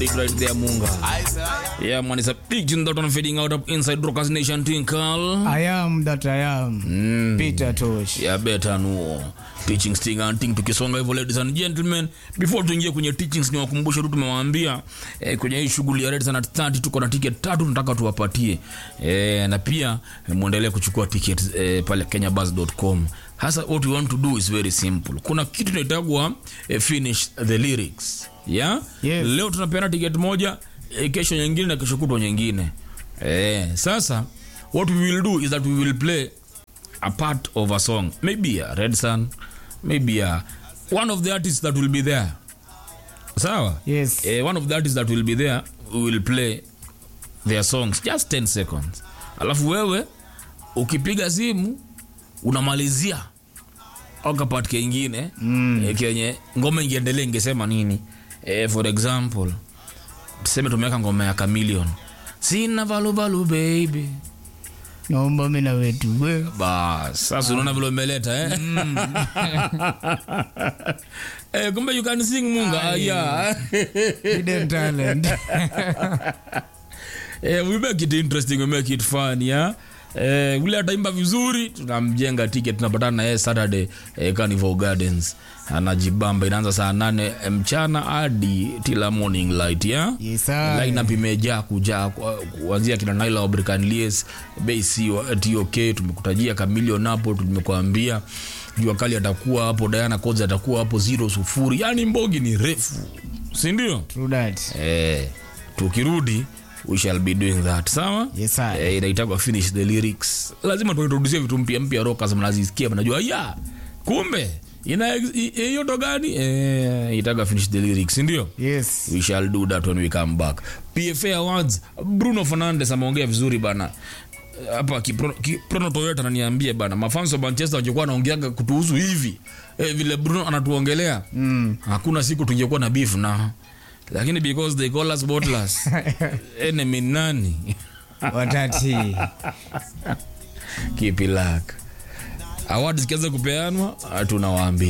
got it right there, Munga. Yeah, man, it's a big tune that one fading out up inside Rockers Nation Tinkle. I am that I am. Peter Tosh. Yeah, better no. Teachings thing and thing tukisonga hivyo ladies and gentlemen before tuingie kwenye teachings ni wakumbushe tu tumewaambia eh, kwenye hii shughuli ya Red Sun at 30 tuko na ticket tatu tunataka tuwapatie eh, na pia eh, muendelee kuchukua ticket eh, pale kenyabus.com hasa what we want to do is very simple kuna kitu inaitagwa eh, finish the lyrics yeah? Yes. leo tunapeana ticket moja eh, kesho nyingine na kesho kutwa nyingine eh, sasa what we will do is that we will play a part of a song maybe a red sun maybe a one of the artists that will be there sawa Yes. eh, one of the artists that will be there we will play their songs just 10 seconds alafu wewe ukipiga simu unamalizia okapat kengine mm. eh, kenye ngoma ingiendelea ingesema nini eh, for example tuseme tumeweka ngoma ya chameleon sina valuvalu baby Naomba mimi na wetu. we. bas sasa unaona vile umeleta eh? eh, kumbe you can sing munga ah, yeah. Hidden talent. eh, we make it interesting we make it fun yeah? Eh, ule ataimba vizuri tunamjenga ticket tunapatana na yeye saturday eh, carnival gardens anajibamba inaanza saa nane mchana hadi tila morning light yeah? Yes, sir. lineup imejaa kujaa kwa- kuanzia kina Naila Obrican Lies Basi wa TOK tumekutajia Chameleon hapo tumekuambia jua kali atakuwa hapo Diana Codes atakuwa hapo zero sufuri yani mbogi ni refu si ndio True that. eh tukirudi we shall be doing that sawa Yes, sir. eh, inaitagwa finish the lyrics lazima tuintroduce vitu mpya mpya rockers mnazisikia mnajua ya kumbe ina ex- i- hiyo ndo gani eh itaga finish the lyrics si ndio Yes. we shall do that when we come back pfa awards bruno fernandes ameongea vizuri bana hapa Kiprono- kiprono toyota ananiambia bana mafans wa manchester wangekuwa wanaongeaga kutuhusu hivi eh, vile bruno anatuongelea mm. hakuna siku tungekuwa na beef na lakini because they call us botless enemy nani Watati. kipilak award zikianza kupeanwa tunawaambia